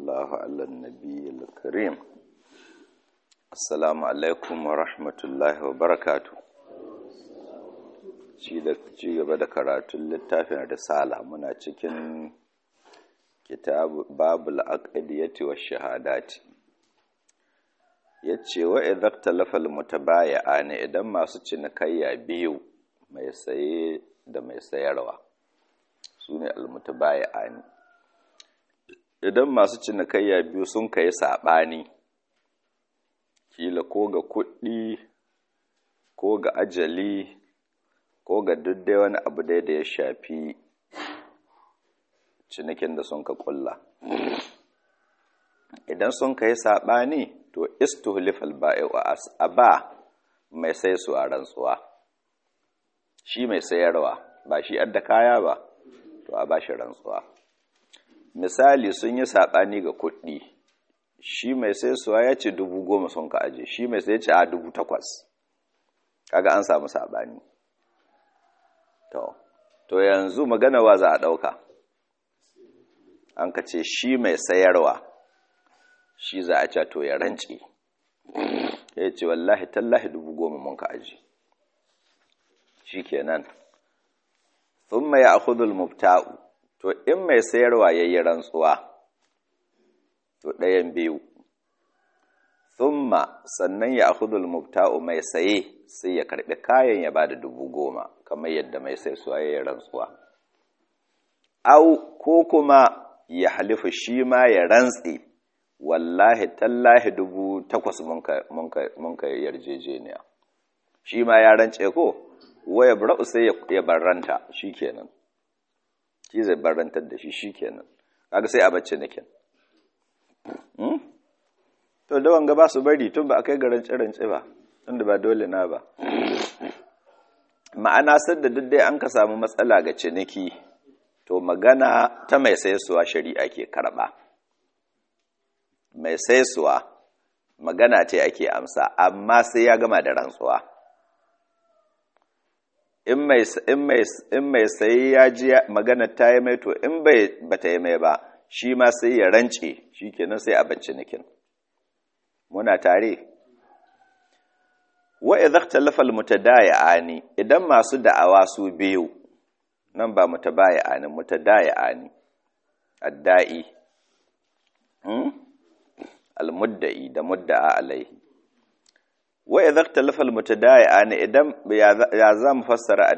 الله على النبي الكريم السلام عليكم ورحمة الله وبركاته ci gaba da karatun littafin risala muna cikin kitab babul aqdiyati wash shahadati yace wa idza talafa al mutabayi'ani idan masu cinikayya biyu mai saye da mai sayarwa sune al mutabayi'ani idan masu cinikayya biyu sun kai saɓani kila ko ga kuɗi ko ga ajali ko ga dai wani abu dai da ya shafi cinikin da sun ka ƙulla idan sun kai saɓani to istuhlifal ba'i wa ba mai sai su a rantsuwa shi mai sayarwa ba shi adda kaya ba to a ba shi rantsuwa misali sun yi saɓani ga kuɗi shi mai sai suwa ya ce dubu goma sun ka aje shi mai sai ce a dubu takwas kaga an samu saɓani to to yanzu magana wa za a ɗauka an ka ce shi mai sayarwa shi za a ce to ya rance ya ce wallahi tallahi dubu goma mun ka aje shi kenan sun mai a mubta'u to in mai sayarwa ya yi rantsuwa to ɗayan biyu thumma sannan ya akhudul mubta'u mai saye sai ya karɓi kayan ya bada dubu goma kamar yadda mai sai suwa ya yi rantsuwa au ko kuma ya halifu shi ma ya rantsi wallahi tallahi dubu takwas mun ka yarjejeniya shi ma ya rance ko waya bra'u sai ya barranta shi kenan shi zai barantar da shi shi kenan kaga sai a bacci nakin to da wanga ba su bari tun ba a kai ga rance-rance ba tunda ba dole na ba ma'ana sadda duk dai an ka samu matsala ga ciniki to magana ta mai saisuwa shari'a ke karba mai saisuwa magana ce ake amsa amma sai ya gama da rantsuwa in mai sayi ya ji magana ta yi mai to in bai bata yi mai ba shi ma sai ya rance shi kenan sai a bacci nikin muna tare wa idza ikhtalafa almutadayi'ani idan masu da'awa su biyu nan ba mutabayi'ani mutadayi'ani addai hmm almudda'i da mudda'a alaihi wa idza ikhtalafa almutadayi'ani idan ya za mu fassara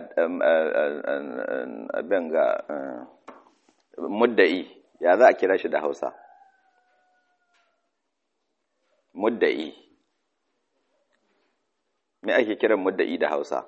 abin ga mudda'i ya za a kira shi da Hausa mudda'i me ake kiran mudda'i da Hausa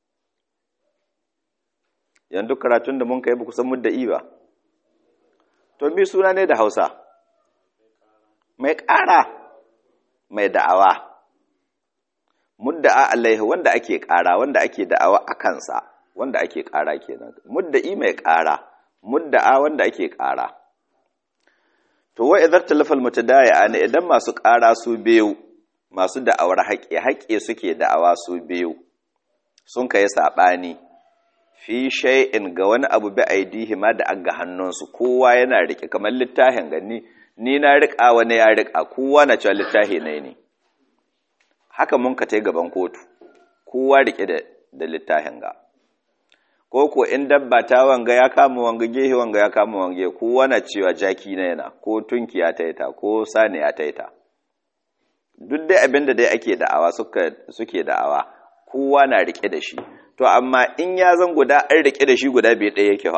yanzu karatun da mun kai ba kusan mudda'i ba to mi suna ne da Hausa mai ƙara mai da'awa mudda'a alaihi wanda ake ƙara wanda ake da'awa a kansa wanda ake ƙara kenan mudda'i mai ƙara mudda'a wanda ake ƙara to wa idza talafal mutadaya ne idan masu ƙara su biyu masu da'awar haƙe haƙe suke da'awa su biyu sun kai sabani fi shay'in ga wani abu bi aidihi ma da aga hannunsu kowa yana rike kamar littafin gani ni na rika wani ya rika kowa na cewa littafi ne ne haka mun ka tai gaban kotu kowa rike da da littafin ga ko ko in dabba ta wanga ya kama wanga gehe wanga ya kama wanga kowa na cewa jaki na yana ko tunki ya taita ko sani ya taita duk dai abin da dai ake da'awa suka suke da'awa kowa na rike da shi to amma in ya zan guda an rike da shi guda bai ɗaya yake fa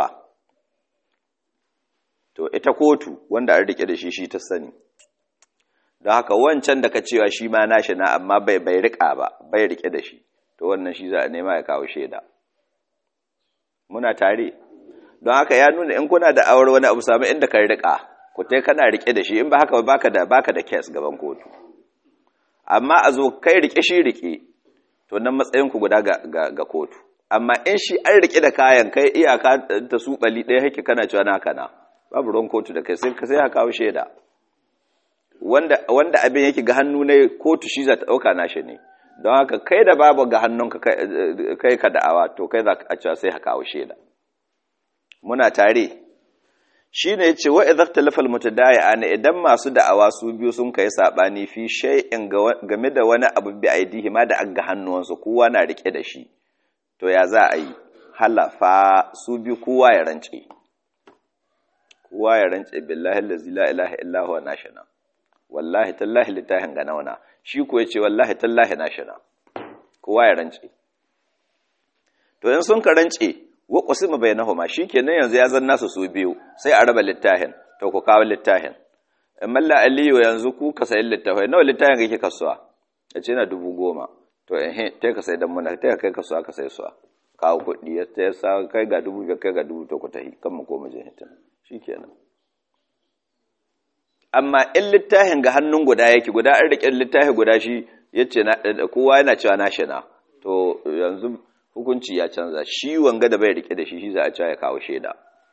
to ita kotu wanda an rike da shi shi ta sani don haka wancan da ka cewa shi ma nashi na amma bai bai rika ba bai rike da shi to wannan shi za a nema ya kawo shaida muna tare don haka ya nuna in kuna da awar wani abu samu inda ka rika ku tai kana rike da shi in ba haka baka da baka da case gaban kotu amma a zo kai rike shi rike to nan matsayin ku guda ga, ga, kotu amma in shi an rike da kayan kai iyaka ta su bali ɗaya hake kana cewa naka na babu ruwan kotu da kai sai ka sai ka kawo shaida wanda wanda abin yake ga hannu ne kotu shi za ta dauka nashi ne don haka kai da babu ga hannunka kai ka da'awa to kai za ka cewa sai ka kawo shaida muna tare shine yace wa idza talafal mutadayan idan masu da'awa su biyu sun kai sabani fi shay'in game da wani abu bi aidihi ma da aga hannuwansu kowa na rike da shi to ya za a yi halafa su biyu kowa ya rance kowa ya rance billahi allazi la ilaha illa huwa nashana wallahi tallahi litahin ga nauna shi ko yace wallahi tallahi nashana kowa ya rance to in sun ka rance wa qasima bainahuma shikenan yanzu ya zanna su su biyu sai a raba littahin to ku kawo littahin malla aliyu yanzu ku ka sayi littafai nawa littahin kake kasuwa yace na dubu goma to eh te ka sai dan muna te kai kasuwa ka sai suwa kawo kuɗi ya ta sa kai ga dubu biyar kai ga dubu to ku tahi kan mu koma jin hitin shikenan amma in littafin ga hannun guda yake guda an riƙe littafi guda shi yace kowa yana cewa na shina to yanzu hukunci ya canza shi wanga da bai rike da shi shi za a cewa ya kawo shaida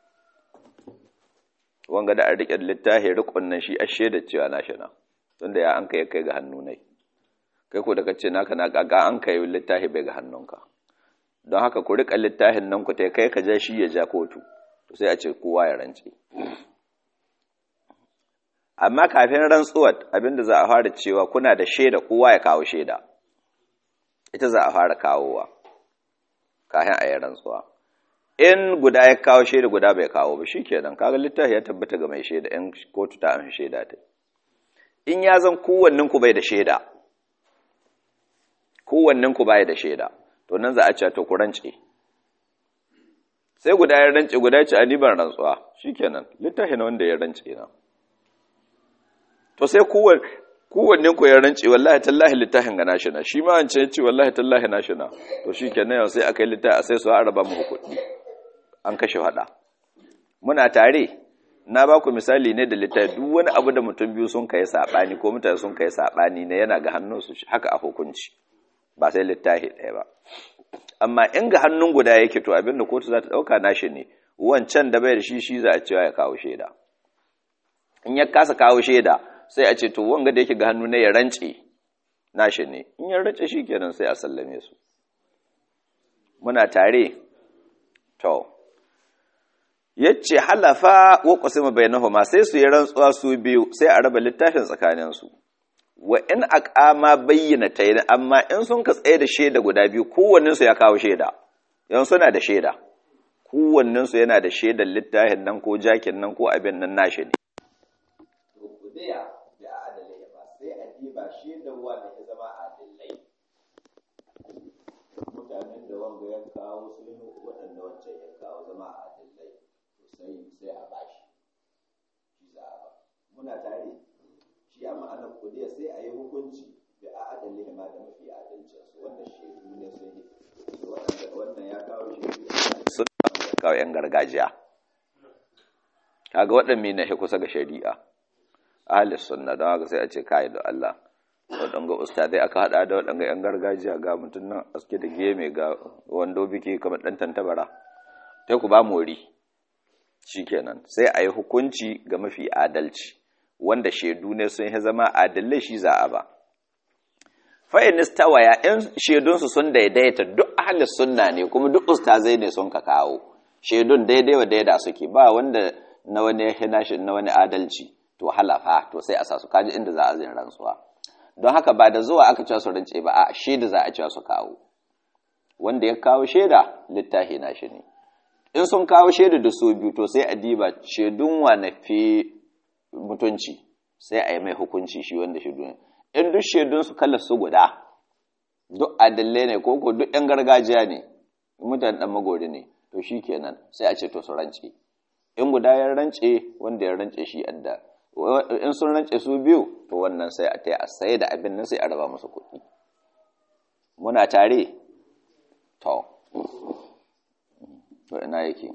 wanga da an rike littafi rikon nan shi a shaida cewa na shina tunda ya an kai kai ga hannu nai kai ko da kace naka na kaga an kai littafi bai ga hannunka don haka ku rika littafin nan ku tai kai ka ja shi ya ja kotu to sai a ce kowa ya rance amma kafin rantsuwar abinda za a fara cewa kuna da shaida kowa ya kawo shaida ita za a fara kawowa kafin a yi rantsuwa in guda ya kawo shaida guda bai kawo ba shikenan kaga littafi ya tabbata ga mai shaida in kotu ta amshi shaida ta in ya zan kowannen ku bai da shaida kowannen ku bai da shaida to nan za a ce to ku rance sai guda ya rance guda ya ce a ban rantsuwa shikenan littafi na wanda ya rance na to sai kowanne ku ya rance wallahi tallahi littafin ga nashi na shi ma an ce ce wallahi tallahi nashi na to shi kenan yau sai aka yi littafi a sai su a raba mu kuɗi an kashe hada muna tare na ba ku misali ne da littafi duk wani abu da mutum biyu sun kai sabani ko mutane sun kai sabani ne yana ga hannun su haka a hukunci ba sai littafi ɗaya ba amma in ga hannun guda yake to abin da kotu za ta ɗauka nashi ne wancan da bai da shi shi za a cewa ya kawo shaida in ya kasa kawo shaida sai a ce to wanga da yake ga hannu ne ya rance nashi ne in ya rance shi kenan sai a sallame su muna tare to yace halafa wa qasima bainahuma sai su yi rantsuwa su biyu sai a raba littafin tsakanin su wa in aqama bayyana tayin amma in sun ka tsaye da shaida guda biyu kowannen su ya kawo shaida yan suna da shaida kowannen su yana da shaidar littafin nan ko jakin nan ko abin nan nashi ne kudiya da adalai ba sai a diba shaidarwa da ya zama adalai mutanen da wanga ya kawo su ne waɗanda wancan ya kawo zama adalai to sai sai a bashi shi za a ba muna tare shi ya ma'ana kudiya sai a yi hukunci da adalai ma da mafi adalcin su wanda shaidu ne sun yi waɗanda wannan ya kawo shaidu sun kawo yan gargajiya kaga waɗanne ne kusa ga shari'a ahalis sunna don haka sai a ce kai da Allah waɗanga ustadai aka haɗa da waɗanga 'yan gargajiya ga mutum nan aske da geme ga wando biki kamar ɗan tantabara sai ku ba mori shikenan sai a yi hukunci ga mafi adalci wanda shaidu ne sun yi zama adalai shi za a ba fa'in istawaya in shaidunsu sun daidaita duk ahalis sunna ne kuma duk ustazai ne sun ka kawo shaidun daidai wa daida suke ba wanda na wani ya na wani adalci to halafa to sai a sa su kaji inda za a zin rantsuwa don haka ba da zuwa aka cewa su rance ba a shaida za a cewa su kawo wanda ya kawo shaida littafi na shi ne in sun kawo shaida da su biyu to sai a diba shaidun wa na fi mutunci sai a yi mai hukunci shi wanda shaidun in duk shaidun su kalla su guda duk adalle ne ko ko duk yan gargajiya ne mutane dan magori ne to shi kenan sai a ce to su rance in guda ya rance wanda ya rance shi adda in sun rance su biyu to wannan sai a taya a saye da abin nan sai a raba musu kuɗi muna tare to to ina yake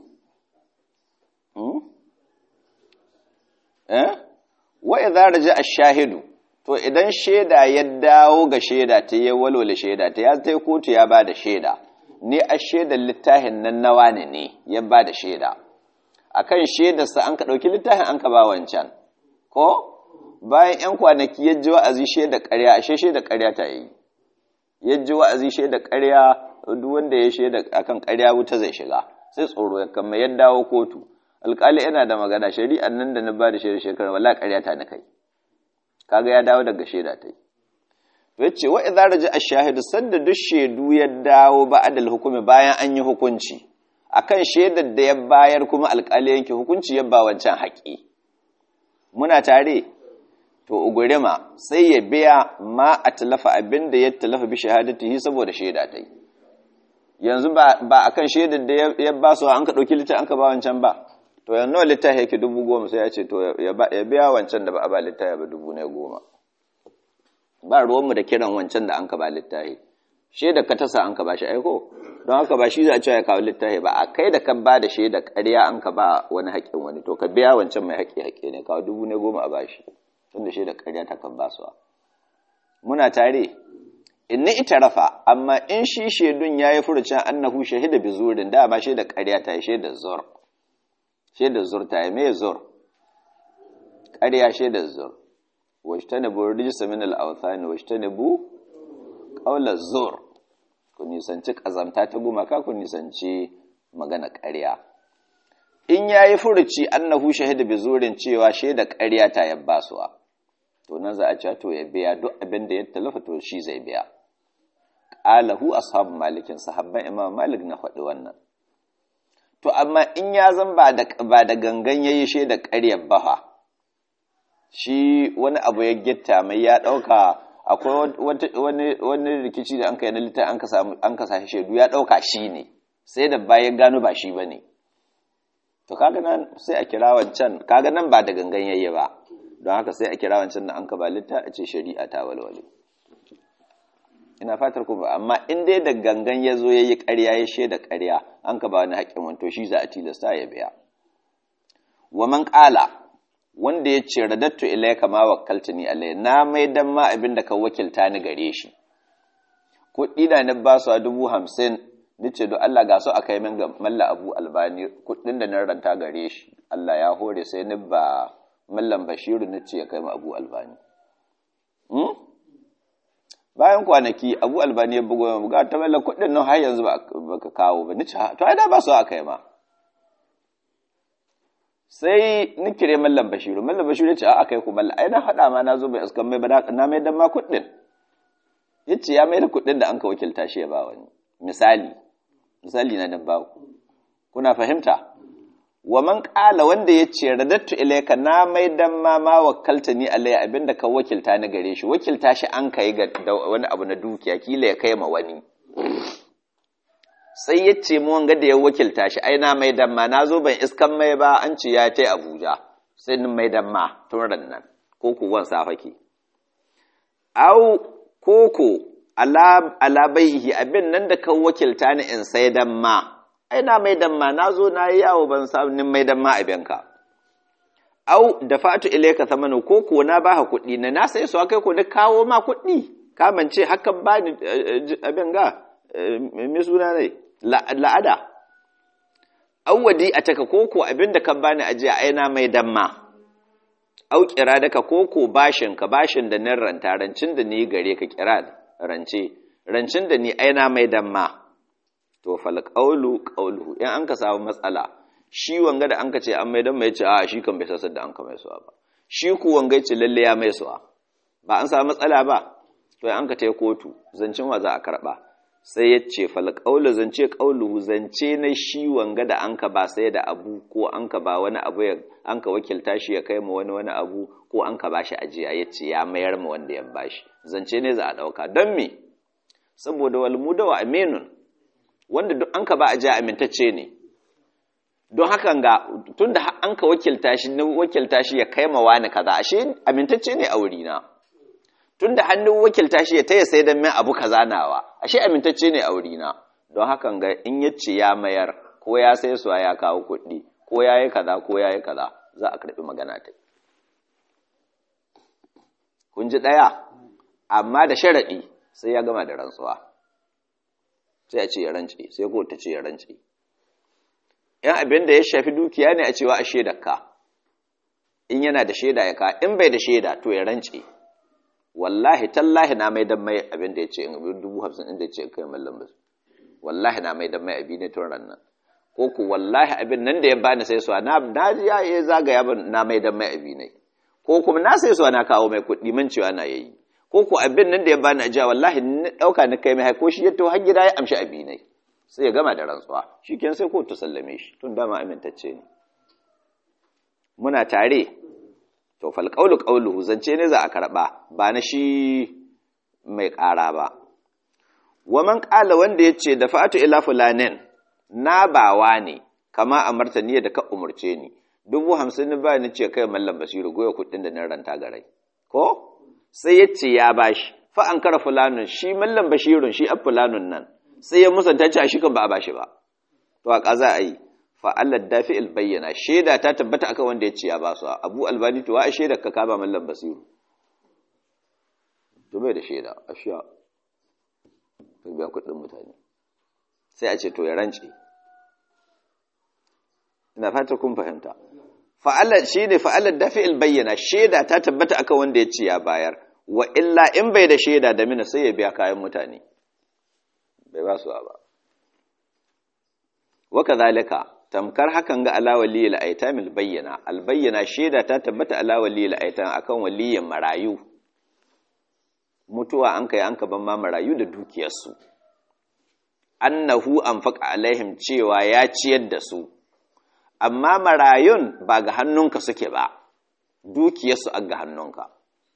eh wa idza raja ash-shahidu to idan shaida ya dawo ga shaida ta ya walwala shaida ta ya tai kotu ya bada shaida ne a shaidar littafin nan nawa ne ne ya bada shaida akan shaidarsa an ka ɗauki littafin an ka ba wancan ko bayan ‘yan kwanaki ya ji wa'azi shaida ƙarya ashe shaida ƙarya ta yi ya ji wa'azi shaida ƙarya duk wanda ya shaida akan ƙarya wuta zai shiga sai tsoro ya kama ya dawo kotu alƙali yana da magana shari'an nan da na ba da shaida shekara wallahi ƙarya ta na kai kaga ya dawo daga shaida ta yi yace wa idza raja ash-shahidu sanda duk shaidu ya dawo ba'dal hukumi bayan an yi hukunci akan shaidar da ya bayar kuma alƙali yanke hukunci ya ba wancan haƙi muna tare to ugurima sai ya biya ma a talafa abin da ya talafa bi shahadatihi saboda shaida ta yi yanzu ba a kan shaidar da ya ba su an ka ɗauki littafi an ka ba wancan ba to yanzu nawa littafi yake dubu goma sai ya ce to ya biya wancan da ba a ba littafi ba dubu ne goma ba ruwanmu da kiran wancan da an ka ba littafi shaidar ka tasa an ka ba shi aiko don haka ba shi za a ce ya kawo littafi ba a kai da ka ba da shaidar ƙarya an ka ba wani haƙƙin wani to ka biya wancan mai haƙƙi haƙƙi ne kawo dubu ne goma a ba shi tun da shaidar ƙarya ta kan ba su muna tare in ni ita rafa amma in shi shaidun ya yi furucin annahu shahida bi zurin da ba shaidar ƙarya ta yi shaidar zur shaidar zur ta yi mai zur ƙarya shaidar zur wajtanibu rijsa min al-awthani wajtanibu qawla zur ku nisanci kazamta ta gumaka ku nisanci magana ƙarya in yayi furuci annahu shahida bi zurin cewa shaida ƙarya ta yabbasuwa to nan za a ce to ya biya duk abin da ya talafa to shi zai biya qalahu ashabu malikin sahabban imam malik na faɗi wannan to amma in ya zan ba da ba da gangan yayi shaida ƙarya baha shi wani abu ya gitta mai ya ɗauka akwai wani rikici da an kai na littafi an ka sashi shaidu ya ɗauka shi ne sai da bayan gano ba shi ba ne to kaga nan sai a kira wancan kaga nan ba da gangan yayye ba don haka sai a kira wancan da an ka ba littafi a ce shari'a ta walwale ina fatar kuma amma in dai da gangan ya zo ya yi ƙarya ya shaida ƙarya an ka ba wani haƙƙin wanto shi za a tilasta ya biya wa man ƙala wanda ya ce radattu ilayka ma wakkaltani alai na mai dan ma abin da ka wakilta ni gare shi kuɗi da na ba su a dubu hamsin ni ce don Allah ga su aka yi min ga malla abu albani kuɗin da na ranta gare shi Allah ya hore sai ni ba mallan bashiru ni ce ya kai ma abu albani bayan kwanaki abu albani ya bugo ga ta malla kuɗin nan har yanzu ba ka kawo ba ni ce to ai da ba su aka yi ma sai ni kire mallam bashiru mallam bashiru ya ce a kai ku mallam ai na faɗa ma na zo bai askan mai bada na mai dan ma kuɗin ya ce ya mai da kuɗin da an ka wakilta shi ya ba wani misali misali na dan baku kuna fahimta wa man qala wanda ya ce radattu ilayka na mai dan ma ma wakkalta ni alai abinda ka wakilta ni gare shi wakilta shi an kai ga wani abu na dukiya kila ya kai ma wani sai ya ce mu wanga da ya wakilta shi ai na mai damma na zo ban iskan mai ba an ce ya tai Abuja sai ni mai damma tun nan ko ku wan safake au koko ala ala baihi abin nan da kan wakilta ni in sai damma ai na mai damma na zo na yi yawo ban samu nin mai damma abin ka au da fatu ilayka samanu ko ko na baka kuɗi na na sai su kai ko ni kawo ma kuɗi ka mance hakan ba ni abin ga me suna ne la'ada awwadi a taka koko abinda ka bani ajiya aina mai damma au kira daka koko bashin ka bashin da nan ranta rancin da ni gare ka kira rance rancin da ni aina mai damma to fal qawlu qawluhu in an ka samu matsala shi wanga da an ka ce an mai damma ya ce a shi kan bai sasar da an ka mai suwa ba shi ku wanga ya ce lalle ya mai suwa ba an samu matsala ba to an ka tai kotu zancin wa za a karba sai ya ce falƙaulu zance ƙauluhu zance na shi wanga da an ka ba sai da abu ko an ka ba wani abu an ka wakilta shi ya kai ma wani wani abu ko an ka ba shi ajiya ya ce ya mayar ma wanda ya ba shi zance ne za a ɗauka don me saboda walmuda wa aminun wanda duk an ka ba ajiya amintacce ne don hakan ga tun da an ka wakilta shi na wakilta shi ya kai ma wani kaza ashe amintacce ne a wurina tun da hannun wakilta shi ya taya sai don min abu kaza nawa ashe amintacce ne a wurina don hakan ga in ya ce ya mayar ko ya sai suwa ya kawo kuɗi ko ya yi kaza ko ya yi kaza za a karɓi magana ta kun ji ɗaya amma da sharaɗi sai ya gama da rantsuwa sai a ce ya rance sai ko ta ce ya rance yan abin da ya shafi dukiya ne a cewa a shaidarka in yana da shaida ya ka in bai da shaida to ya rance wallahi tallahi na mai dan mai abin da ya ce in dubu hamsin inda ya ce kai mallam basu wallahi na mai dan mai abi ne tun rannan ko ku wallahi abin nan da ya bani sai suwa na na ji ya yi zagaya ban na mai dan mai abi ne ko kuma na sai suwa na kawo mai kuɗi man cewa na yayi ko ku abin nan da ya bani ajiya wallahi ni dauka ni kai mai ko shi ya to har gida ya amshi abi ne sai ya gama da rantsuwa shikenan sai ko ta sallame shi tun dama amintacce ne muna tare to fal qawlu qawluhu zance ne za a karba ba na shi mai ƙara ba wa man qala wanda yace da fa'atu ila fulanin na bawa ne kama a martani da ka umurce ni dubu hamsin ni ba ni ce kai mallam basiru goya kuɗin da na ranta garai ko sai ya ce ya bashi fa an kara fulanun shi mallam bashirun shi ab fulanun nan sai ya musanta ce shi kan ba a bashi ba to a kaza a yi fa Allah dafi'il bayyana shaida ta tabbata akan wanda ya ce ya ba su abu albani to wa a shaida ka kaba mallam basiru to bai da shaida ashiya to biya kuɗin mutane sai a ce to ya rance ina fata kun fahimta fa'alar shi ne fa'alar dafi'il bayyana shaida ta tabbata akan wanda ya ce ya bayar wa illa in bai da shaida da mina sai ya biya kayan mutane bai ba su ba waka zalika tamkar hakan ga alawali al'aitamil bayyana albayyana shaida ta tabbata alawali al'aitam akan waliyin marayu mutuwa an kai an ka ban ma marayu da dukiyarsu annahu anfaqa alaihim cewa ya ciyar da su amma marayun ba ga hannunka suke ba dukiyarsu a ga hannunka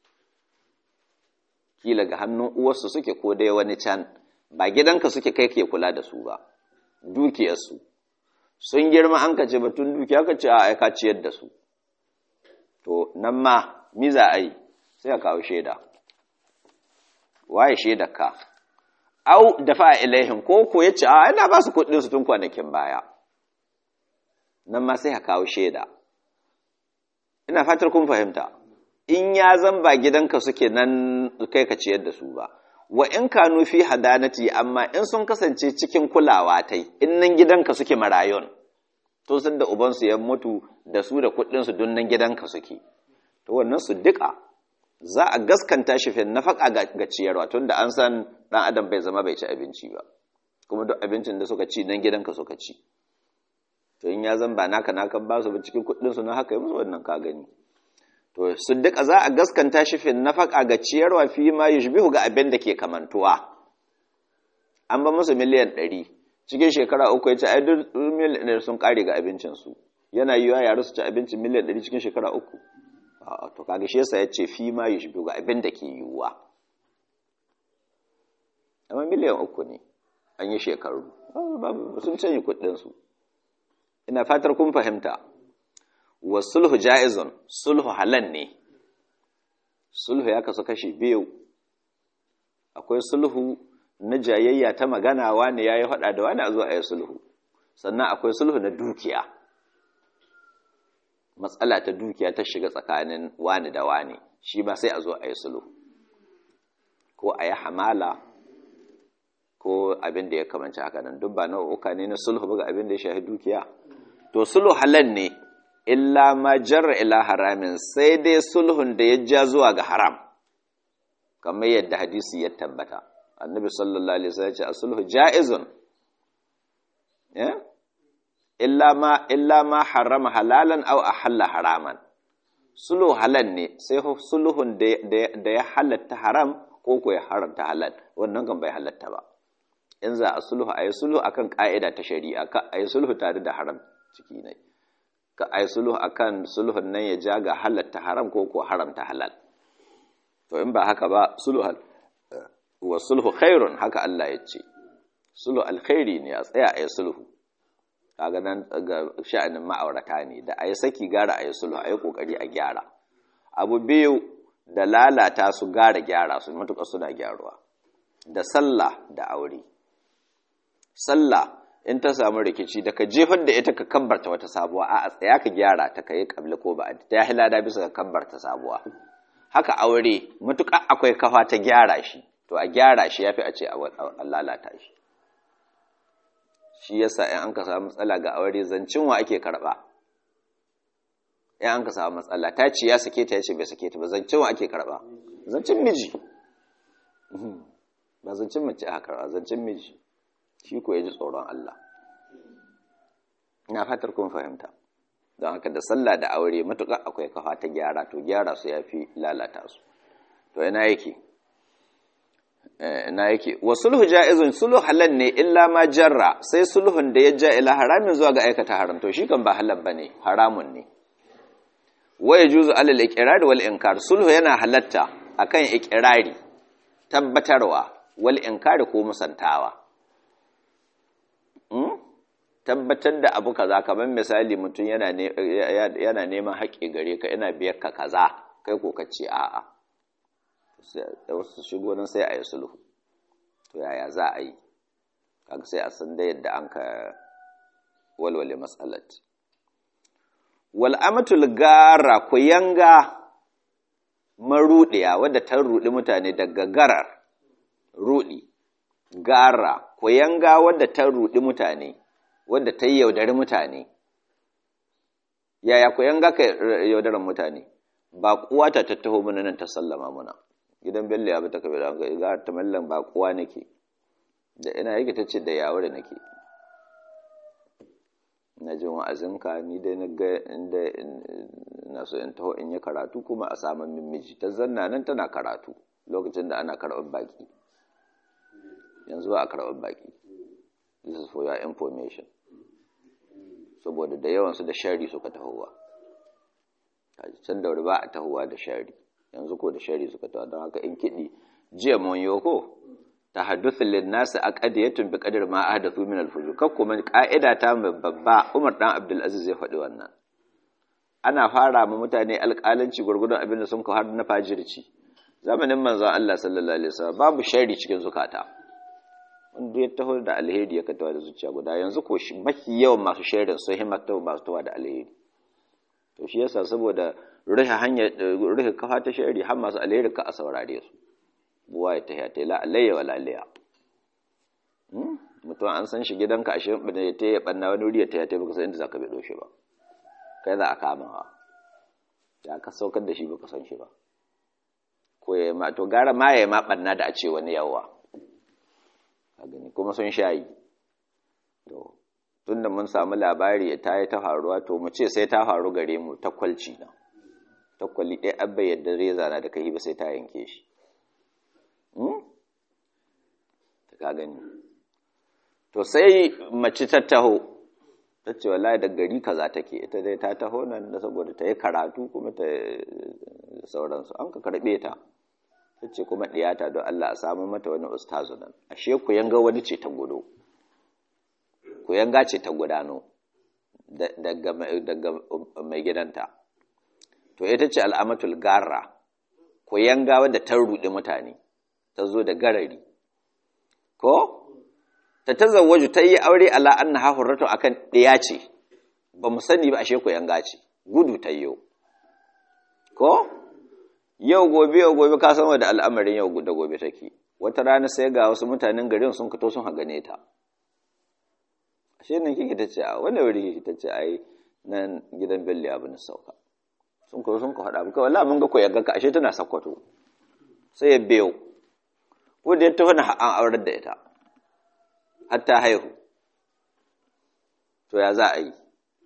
kila ga hannun uwarsu suke ko dai wani can ba gidanka suke kai ke kula da su ba dukiyarsu sun girma an ka ce batun dukiya ka ce a aika ciyar da su to nan ma miza a yi sai a kawo shaida waye shaidar ka au dafa ilaihim ko ko yace a ina ba su kuɗin su tun kwanakin baya nan ma sai ka kawo shaida ina fatar kun fahimta in ya zan ba gidanka suke nan kai ka ciyar da su ba wa in kanu fi hadanati amma in sun kasance cikin kulawa tai in nan gidanka suke marayun to sun da ubansu ya mutu da su da kuɗin su don nan gidanka suke to wannan su duka za a gaskanta shi fin nafaka ga ciyarwa tunda an san dan adam bai zama bai ci abinci ba kuma duk abincin da suka ci nan gidanka suka ci to in ya zan ba naka naka ba su ba cikin kuɗin su na haka yi musu wannan ka gani to su duka za a gaskanta shi fin nafaka ga ciyarwa fi ma yushbihu ga abin da ke kamantuwa an ba musu miliyan ɗari cikin shekara uku ya ce ai duk miliyan ɗari sun ƙare ga abincinsu yana yiwa yare su ci abincin miliyan ɗari cikin shekara uku to kaga shi yasa ya ce fi ma yushbihu ga abin da ke yiwuwa amma miliyan uku ne an yi shekaru sun canyi kuɗinsu ina fatar kun fahimta wa sulhu ja'izun sulhu halan ne sulhu ya kasu kashi biyu akwai sulhu na jayayya ta magana wani ya yi faɗa da wani a zuwa a yi sulhu sannan akwai sulhu na dukiya matsala ta dukiya ta shiga tsakanin wani da wani shi ba sai a zo a yi sulhu ko a yi hamala ko abin da ya kamanci haka nan duk ba nau'uka ne na sulhu ba ga abin da ya shafi dukiya to sulhu halal ne illa ma jarra ila haramin sai dai sulhun da ya ja zuwa ga haram kamar yadda hadisi ya tabbata annabi sallallahu alaihi wasallam ya ce sulhu jaizun ya illa ma illa ma harama halalan aw ahalla haraman sulhu halal ne sai sulhun da ya halatta haram ko ko ya haramta halal wannan kan bai halatta ba in za a sulhu a yi sulhu akan ka'ida ta shari'a ka a yi sulhu tare da haram ciki ne ka a yi sulhu akan sulhun nan ya ja ga halatta haram ko ko haramta halal to in ba haka ba sulhu wa sulhu khairun haka Allah ya ce sulhu alkhairi ne a tsaya a yi sulhu kaga nan ga sha'anin ma'aurata ne da a yi saki gara a yi sulhu a yi kokari a gyara abu biyu da lalata su gara gyara su matuƙa suna gyaruwa da sallah da aure sallah in ta samu rikici da ka jefar da ita ka kabbarta wata sabuwa a tsaya ka gyara ta ka yi kabli ko ba ta yi lada bisa ka kabbarta sabuwa haka aure matuƙa akwai kafa ta gyara shi to a gyara shi yafi a ce a lalata shi shi yasa in an ka samu matsala ga aure zancin wa ake karɓa in an ka samu matsala ta ce ya sake ta ya ce bai sake ta ba zancin wa ake karɓa zancin miji ba zancin mace aka karɓa zancin miji shi ko ya ji tsoron Allah ina fatar kun fahimta don haka da sallah da aure matuƙa akwai kafa ta gyara to gyara su ya fi lalata su to ina yake ina yake wa sulhu ja'izun sulhu halal ne illa ma jarra sai sulhun da ya ja ila haramin zuwa ga aikata haram to shi kan ba halal bane haramun ne wa yajuzu alal iqrar wal inkar sulhu yana halatta akan iqrari tabbatarwa wal inkar ko musantawa tabbatar da abu kaza kamar misali mutum yana yana neman haƙƙi gare ka yana biyar ka kaza kai ko ka ce a'a da wasu shigo nan sai a yi sulhu to yaya za a yi kaga sai a san da yadda an ka walwale matsalat wal amatul gara ku yanga marudiya wadda ta rudi mutane daga garar rudi gara ku yanga wadda ta rudi mutane wadda ta yi yaudari mutane yaya ku yanga ka yaudaran mutane ba kuwa ta tattaho mana nan ta sallama muna gidan bello ya bata kabe da ga ta mallan ba kuwa nake da ina yake tace da yawo da nake na jin wa'azinka ni dai na ga inda na so in taho in yi karatu kuma a samun min miji ta zanna nan tana karatu lokacin da ana karɓar baki yanzu ba a karɓar baki this is for your information saboda da yawansu da shari suka tahowa can da wuri ba a tahowa da shari yanzu ko da shari suka tawa don haka in kiɗi jiya mun yi ko ta hadduthu lin nasi aqdiyatun bi qadri ma ahdathu min al fujur kak kuma ka'ida ta babba Umar dan Abdul Aziz ya faɗi wannan ana fara ma mutane alƙalanci gurgudun abin da sun ka har na fajirci zamanin manzon Allah sallallahu alaihi wasallam babu shari cikin zukata wanda ya taho da alheri ya katawa da zuciya guda yanzu ko mafi yawan masu shaidar sun himmata masu tawa da alheri to shi yasa saboda rufe hanyar rufe kafa ta shari har masu alheri ka a saurare su buwa ya tahiya ta la alayya wala liya mutum an san shi gidanka a shirin bane ya taya banna wani wuri ya taya ta baka san inda zaka bido shi ba kai za a kama ha ya ka saukar da shi baka san shi ba ko ya ma to gara ma ya ma banna da a ce wani yawa a gani kuma sun shayi to tunda mun samu labari ta yi ta faruwa to mu ce sai ta faru gare mu takwalci na takwali ɗaya abba yadda reza na da kai ba sai ta yanke shi ta ka gani to sai mace ta taho ta ce wallahi da gari kaza take ita dai ta taho nan da saboda ta yi karatu kuma ta sauransu an ka karɓe ta ta ce kuma ɗiyata don Allah a samu mata wani ustazu nan ashe ku yanga wani ce ta gudu ku yanga ce ta gudano daga mai gidanta to ita ce al'amatul garra ku yanga wadda ta ruɗi mutane ta zo da garari ko ta tazawwaju ta yi aure ala anna ha hurratu akan ɗaya ce ba mu sani ba ashe ku yanga ce gudu ta yau ko yau gobe yau gobe ka san da al'amarin yau da gobe take wata rana sai ga wasu mutanen garin sun fito sun hagane ta ashe nan kike tace a wani wuri kike tace ai nan gidan Bello abu na sauka sun ko sun ko hada muka wallahi mun ga ko yaga ka ashe tana sakwato sai ya biyo ko da ya tafi na an aurar da ita hatta haihu to ya za a yi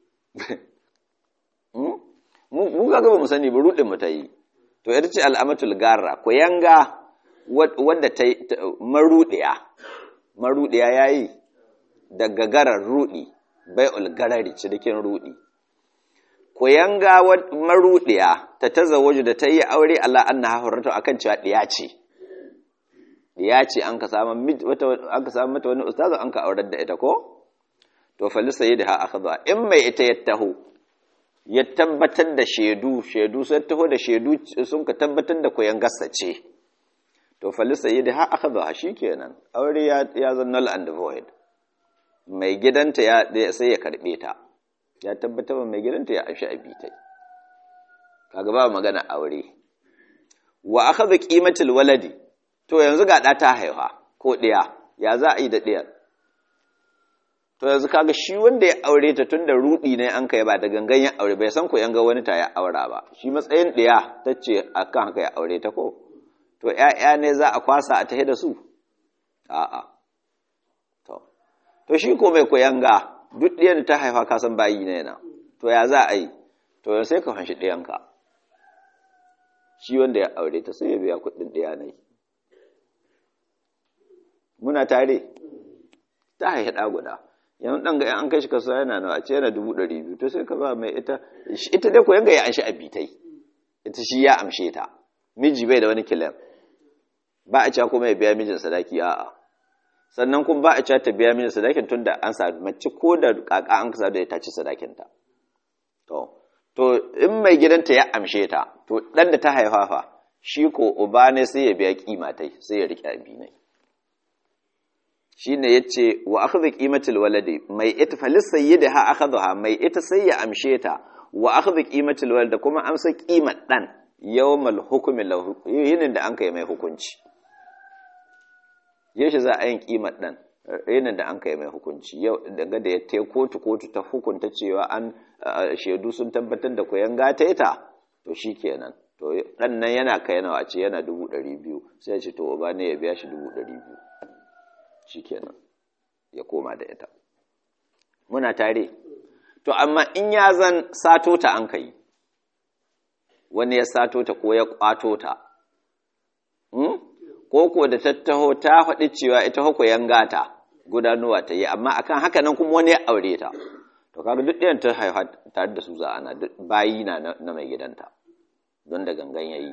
mu ga ba mu sani ba rudin mu ta yi to ita ce al'amatul garra ko yanga wadda ta marudiya marudiya yayi daga garar rudi bai'ul garari cikin rudi ko yanga marudiya ta tazawwaju da ta yi aure Allah annaha hurratu akan cewa diya ce diya ce an ka samu an ka samu mata wani ustazu an ka aurar da ita ko to falisa yadda akhadha in mai ita ya taho ya tabbatar da shaidu shaidu sun taho da shaidu sun ka tabbatar da koyan gasa ce to falisa yi da ha aka zo shi kenan aure ya zan null and void mai gidanta ya sai ya karbe ta ya tabbatar mai gidanta ya amshi abitai kaga ba magana aure wa aka zo kimatul waladi to yanzu ga ɗa ta haifa ko ɗiya ya za a yi da ɗiyar to yanzu kaga shi wanda ya aure ta tun da rudi ne an kai ba da gangan ya aure bai san ko yanga wani ta ya aura ba shi matsayin ɗaya ta ce a kan haka ya aure ta ko to ‘ya'ya ne za a kwasa a tahi da su a'a to to shi ko mai koyanga duk ɗiyan da ta haifa ka san bayi ne na to ya za a yi to yau sai ka fanshi ɗiyanka shi wanda ya aure ta sai ya biya kuɗin ɗiya ne muna tare ta haihi ɗa guda yanzu ɗan ga an kai shi kasuwa yana nawa a ce yana dubu ɗari biyu to sai ka ba mai ita ita dai ko yanga ya amshi abitai ita shi ya amshe ta miji bai da wani kilan ba a cewa kuma ya biya mijin sadaki a'a sannan kuma ba a cewa ta biya mijin sadakin tun da an sa mace ko da kaka an kasa da ta ci sadakinta to to in mai gidanta ya amshe ta to dan da ta haifa fa shi ko uba ne sai ya biya kima tai sai ya rike abi ne shine yace wa akhdhu qimatil waladi mai ita falis sayyidaha akhadha mai ita sai ya amshe ta wa akhdhu qimatil walad kuma amsa qimar dan yawmal hukmi lahu yinin da an kai mai hukunci yaushe za a yin kimar ɗan yinin da an kai mai hukunci yau daga da ya te kotu kotu ta hukunta cewa an shaidu sun tabbatar da koyan gata ita to shi kenan to ɗan nan yana kai nawa ce yana dubu ɗari biyu sai ya ce to uba ne ya biya shi dubu ɗari biyu shi kenan ya koma da ita muna tare to amma in ya zan sato ta an kai wani ya sato ta ko ya kwato ta ko ko da tattaho ta faɗi cewa ita hako yangata gudanuwa ta yi amma akan haka nan kuma wani ya aure ta to kaga duk ɗayan ta haifa tare da su za ana bayi na na mai gidanta don da gangan yayi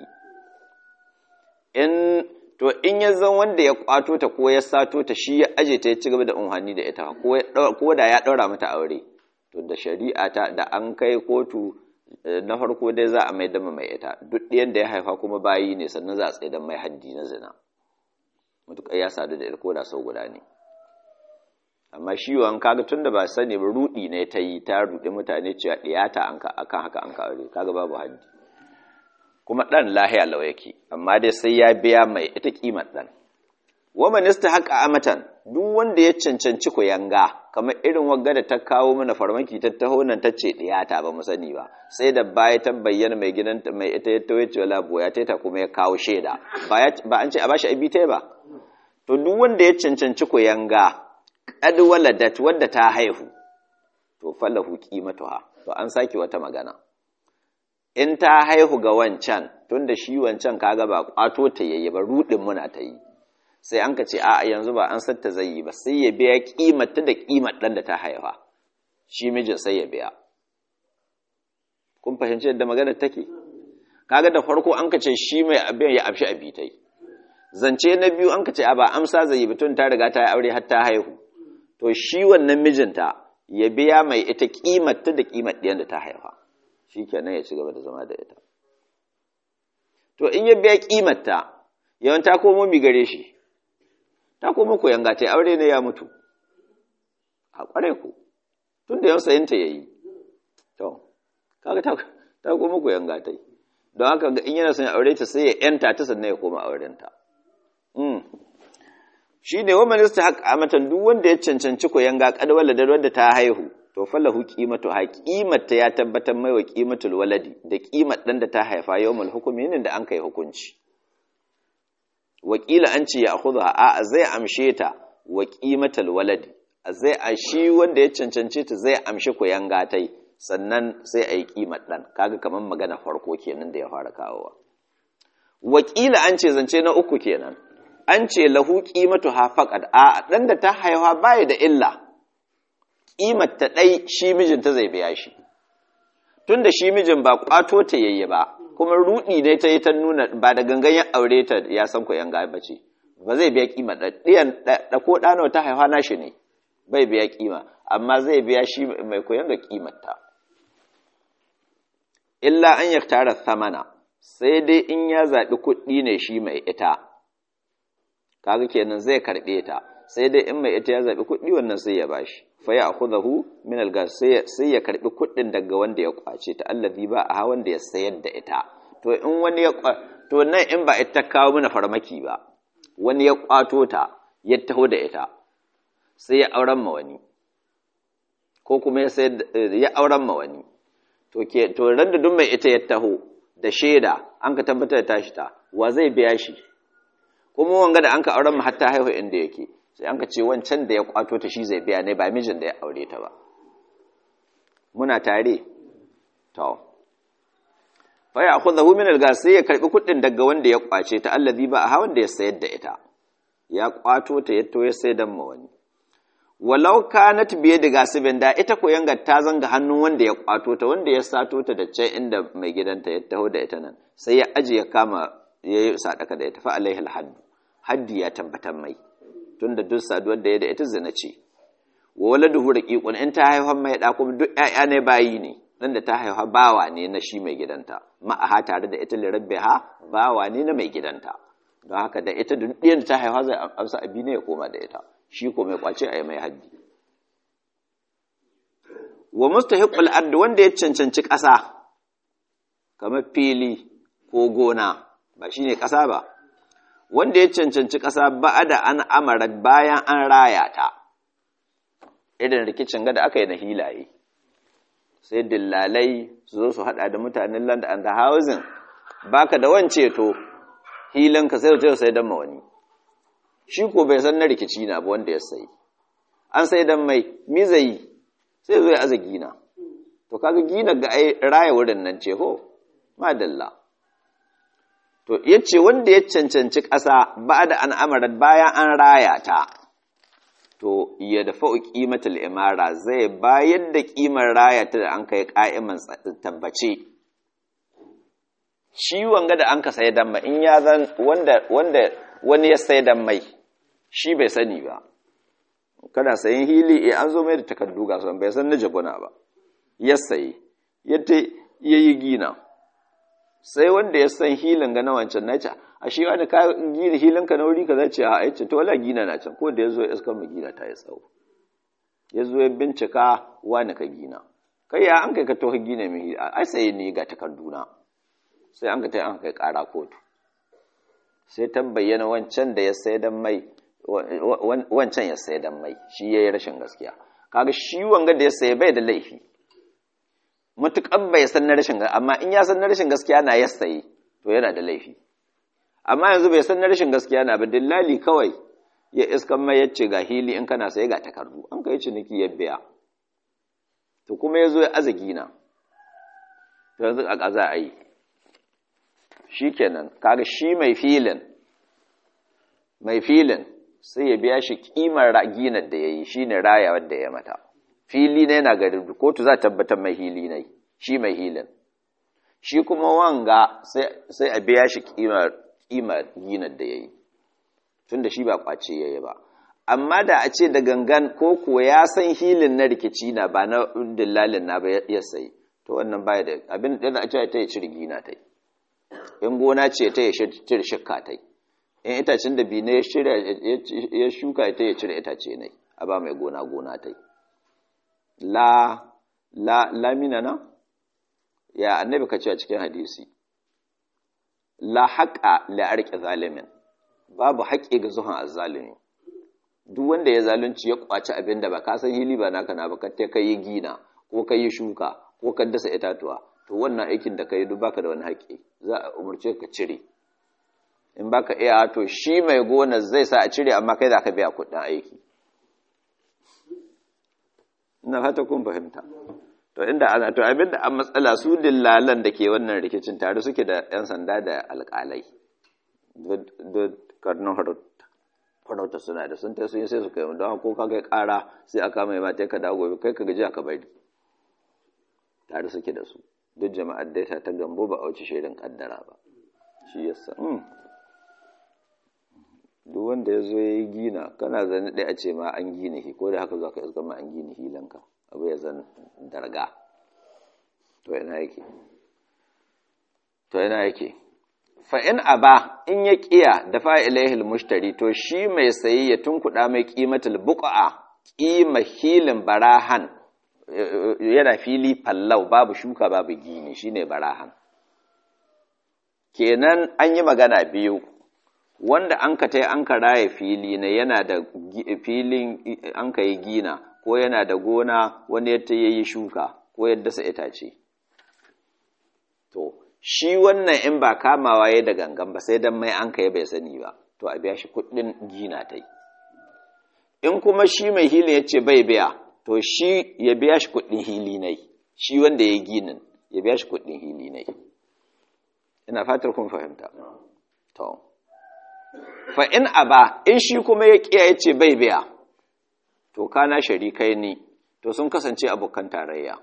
in to in ya zan wanda ya kwato ta ko ya sato ta shi ya aje ta ya ci gaba da unhani da ita ko da ya ɗaura mata aure to da shari'a ta da an kai kotu na farko dai za a mai dama mai ita duk ɗayan da ya haifa kuma bayi ne sannan za a tsaye mai haddi na zina matuƙar ya sadu da ko da sau guda ne amma shi wa kaga tun da ba sani ba rudi ne ta yi ta rudi mutane cewa ɗiyata akan haka an ka aure kaga babu haddi kuma ɗan lahiya lau yake amma dai sai ya biya mai ita kimar ɗan wa minista haka amatan duk wanda ya cancanci ku yanga kamar irin wagga da ta kawo mana farmaki ta taho nan ta ce ɗiyata ba mu sani ba sai da baya ta bayyana mai gidanta mai ita ya tawo ce wala boya ta kuma ya kawo shaida ba an ce a bashi abi ba to duk wanda ya cancanci ku yanga qad waladat wadda ta haihu to falahu qimatuha to an saki wata magana in ta haihu ga wancan tunda shi wancan kaga ba kwato ta yayi ba rudin muna ta yi sai an ka ce a yanzu ba an satta zai yi ba sai ya biya kimata da kimar dan da ta haifa shi mijin sai ya biya kun fahimci yadda magana take kaga da farko an ka ce shi mai abin ya afshi abitai zance na biyu an ka ce a ba amsa zai yi bitun ta riga ta yi aure har ta haihu to shi wannan mijinta ya biya mai ita kimata da kimar ɗiyan da ta haifa shi kenan ya ci gaba da zama da ita to in ya biya kimarta yawan ta komo mi gare shi ta komo ku yanga ta aure ne ya mutu a kware ku tun da yawan sayinta ya yi to kaga ta ta komo ku yanga ta don haka in yana son aure ta sai ya yanta ta sannan ya koma aurenta shi ne wa minista haƙa amatan duk wanda ya cancanci ku yanga kadwala da wanda ta haihu to falahu qimatu ha qimata ya tabbatar mai wa qimatul waladi da qimar dan da ta haifa yawmul hukmi ne da an kai hukunci wakila an ce ya akhudha a zai amshe ta wa qimatul waladi zai a shi wanda ya cancance ta zai amshi ku yanga tai sannan sai a yi qimar dan kaga kaman magana farko kenan da ya fara kawowa wakila an ce zance na uku kenan an ce lahu qimatu ha faqad a dan da ta haifa baya da illa ƙimar ta ɗai shi mijinta zai biya shi tun da shi mijin ba ƙwato ta yayye ba kuma ruɗi ne ta yi ta nuna ba da gangan ya aure ta ya san ku yan ba ce ba zai biya ƙima ɗiyan da ko ɗano ta haifa na shi ne bai biya ƙima amma zai biya shi mai koyon ga ƙimar ta illa an ya tara samana sai dai in ya zaɓi kuɗi ne shi mai ita kaga kenan zai karɓe ta sai dai in mai ita ya zaɓi kuɗi wannan sai ya bashi fa ya akhudhahu min al-gas sai ya karbi kuɗin daga wanda ya kwace ta allazi ba a wanda ya sayar da ita to in wani ya to nan in ba ita kawo mana farmaki ba wani ya kwato ta ya taho da ita sai ya auren ma wani ko kuma ya sayar ya auren ma wani to ke to ran da duk mai ita ya taho da shaida an ka tabbatar da tashi ta wa zai biya shi kuma wanga da an ka auren ma har ta haihu inda yake sai an ka ce wancan da ya kwato ta shi zai biya ne ba mijin da ya aure ta ba muna tare to fa ya akhudhu min al-gas sai ya karbi kuɗin daga wanda ya kwace ta allazi ba a hawan da ya sayar da ita ya kwato ta yato ya sai dan ma wani walau kanat biye da gasibin da ita ko yanga ta zanga hannun wanda ya kwato ta wanda ya sato ta da can inda mai gidanta ya taho da ita nan sai ya aje ya kama ya yi sadaka da ita fa alaihi alhaddu haddi ya tabbatar mai tunda duk saduwar da ya da ita zina ce wa waladuhu raqiqun in ta haihuwa mai da kuma duk ƴaƴa ne bayi ne dan da ta haihuwa bawa ne na shi mai gidanta ma'aha tare da ita lirabbiha bawa ne na mai gidanta don haka da ita duk ɗiyan da ta haihuwa zai amsa abi ne ya koma da ita shi ko mai kwace a yi mai haddi wa mustahiqul ard wanda ya cancanci ƙasa kamar fili ko gona ba shine ƙasa ba wanda ya cancanci ƙasa ba da an amara bayan an raya ta irin rikicin gada aka yi na hilaye sai dillalai su zo su hada da mutanen land and housing baka da wance to hilanka sai da sai dan wani shi ko bai san na rikici na ba wanda ya sayi an sai dan mai mizayi sai zo ya aza gina to kaga gina ga ai raya wurin nan ce ho madalla to yace wanda ya cancanci ƙasa ba da an amarat bayan an raya ta to ya dafa qimatul imara zai bayar da kimar raya ta da an kai qa'iman tabbace shi wanga da an ka sai dan in ya zan wanda wanda wani ya sai dan mai shi bai sani ba kana sayin hili eh an zo mai da takardu ga son bai san na jabuna ba ya sayi yadda yayi gina sai wanda ya san hilin ga na wancan nace a shi wani ka gina hilin ka na wuri ka zace a yace to wala gina na can ko da yazo ya iska mu gina ta ya tsawo yazo ya bincika wani ka gina kai ya an kai ka to ka gina mai ai sai ni ga takarduna sai an ka tai an kai kara kotu sai ta bayyana wancan da ya sai dan mai wancan ya sai dan mai shi yayi rashin gaskiya kaga shi wanga da ya sai bai da laifi mutukan bai san na rashin amma in ya san na rashin gaskiya na ya sayi to yana da laifi amma yanzu bai san na rashin gaskiya na ba dillali kawai ya iskan mai yace ga hili in kana sai ga takardu an kai ciniki ya biya to kuma yazo ya azagi na to yanzu a kaza a yi shikenan kaga shi mai filin mai filin sai ya biya shi kimar ginar da ya yi shi ne raya wadda ya mata fili ne yana garin kotu za tabbatar mai hili ne shi mai hilin shi kuma wanga sai a biya shi kimar ginar da ya yi tun da shi ba kwace ya yi ba amma da a ce da gangan ko kuwa ya san hilin na rikici na ba na dillalin na ba ya sayi to wannan baya da abin da a ce ta yi cire gina ta yi in gona ce ta yi cire shikka ta yi in itacen da bi ne ya shuka ta ya cire itace ne a ba mai gona gona ta yi la la lamina na ya annabi ka ce a cikin hadisi la haƙa la arƙi zalimin babu haƙƙi ga zuhan azzalimi duk wanda ya zalunci ya kwaci abin da ba ka san hili ba naka na ba ka ta kai gina ko ka yi shuka ko ka dasa itatuwa to wannan aikin da ka yi duk baka da wani haƙƙi za a umarce ka cire in baka iya to shi mai gona zai sa a cire amma kai za ka biya kuɗin aiki ina fata kun fahimta to inda ana to abinda an matsala su dillalan da ke wannan rikicin tare suke da yan sanda da alƙalai da karnin farauta suna da sun ta sun sai su kai don ko ka kai ƙara sai aka mai mata ka dawo gobe kai ka gaji ka bari tare suke da su duk jama'ar da ta gambo ba a wuce shaidan kaddara ba shi yasa duk wanda ya zo ya yi gina kana zane ɗaya a ce ma an gina shi ko da haka za ka iska ma an gina hilanka abu ya zan darga to yana yake to yana yake fa'in a ba in ya ƙiya da fa'ilahil mushtari to shi mai sayi ya tunkuɗa mai ƙimatul buƙa'a ƙima hilin barahan yana fili fallau babu shuka babu gini shine barahan kenan an yi magana biyu wanda an ka tai an ka raye fili ne yana da filin an ka yi gina ko yana da gona wani ya ta yi shuka ko ya dasa itace to shi wannan in ba kamawa ya da gangan ba sai dan mai an ka bai sani ba to a biya shi kuɗin gina ta yi in kuma shi mai hilin ya ce bai biya to shi ya biya shi kuɗin hili ne shi wanda ya ginin ya biya shi kuɗin hili ne ina fatar kun fahimta to fa in aba in shi kuma ya kiyaye ce bai biya to kana sharikai ni to sun kasance abokan tarayya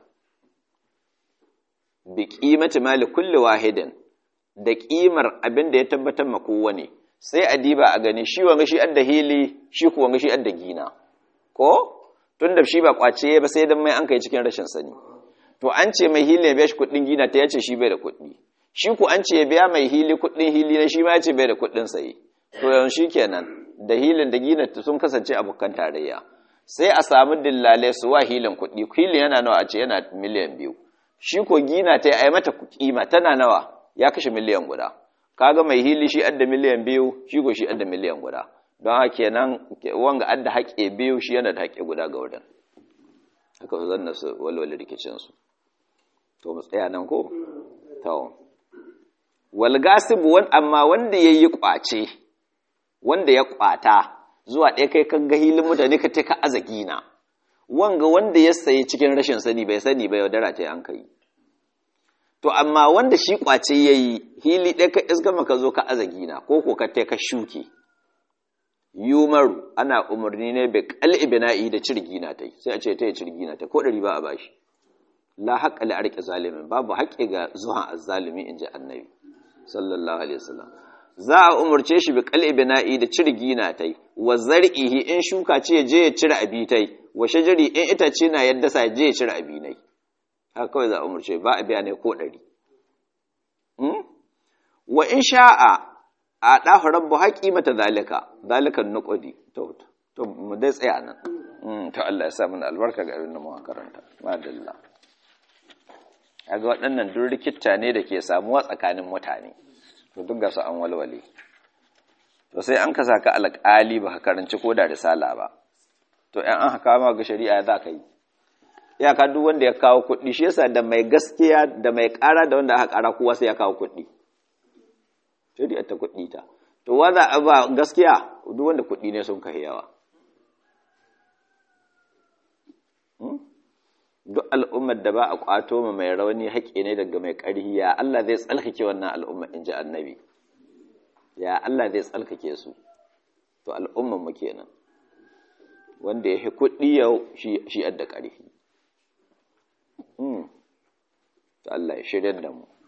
bi qimati mali kulli wahidin da ƙimar abin da ya tabbatar ma kowane sai a diba a gani shi wanga shi adda hili shi kuwa wanga shi adda gina ko tun da shi ba kwace ba sai dan mai an kai cikin rashin sani to an ce mai hili ya biya shi kuɗin gina ta yace shi bai da kuɗi shi ku an ce ya biya mai hili kuɗin hili na shi ma yace bai da kuɗin saye to yanzu kenan da hilin da gina sun kasance abokan tarayya sai a samu dillale su wa hilin kuɗi hilin yana nawa a ce yana miliyan biyu shi ko gina ta yi mata kima tana nawa ya kashe miliyan guda kaga mai hili shi adda miliyan biyu shi ko shi adda miliyan guda don haka kenan wanga adda haƙe biyu shi yana da haƙe guda ga wurin haka su zanna su walwale rikicin su to mu tsaya nan ko to wal gasibu wan amma wanda yayi kwace wanda ya kwata zuwa ɗaya kai kan ga hilin mutane ka ta ka azagina wanga wanda ya sayi cikin rashin sani bai sani ba yaudara ta an kai to amma wanda shi kwace ya yi hili ɗaya ka isgama ka zo ka azagina ko ko ka ka shuke yumaru ana umarni ne bai kal'i bina'i da cirgina ta sai a ce ta yi cirgina ta ko ɗari ba a bashi la haƙƙa li arƙi zalimin babu haƙƙi ga zuhan azzalimi in ji annabi sallallahu alaihi wasallam za a umarce shi bi kal'i bina'i da cirgina ta wa zar'ihi in shuka ce je ya cire abitai wa shajari in itace na yadda sa je ya cire abinai haka kawai za a umarce ba a biya ne ko ɗari wa in sha'a a ɗafa rabu haƙi mata zalika zalikan nuƙudi to mu dai tsaya nan to Allah ya sa mana albarka ga abin da muka karanta madalla kaga waɗannan duk rikitta ne da ke samuwa tsakanin mutane to duk ga su an walwale to sai an ka saka alƙali ba ka karanci ko da risala ba to ɗan an haka ma ga shari'a za ka yi iyaka duk wanda ya kawo kuɗi shi yasa da mai gaskiya da mai ƙara da wanda aka ƙara kowa sai ya kawo kuɗi shari'a ta kuɗi ta to wa za a ba gaskiya duk wanda kuɗi ne sun kai yawa duk al'ummar da ba a ƙwato ma mai rauni haƙƙi ne daga mai ƙarhi ya Allah zai tsalkake wannan al'umma in ji annabi ya Allah zai tsalkake su to al'ummar mu kenan wanda ya fi kuɗi yau shi adda ƙarfi. Allah ya shirya da mu.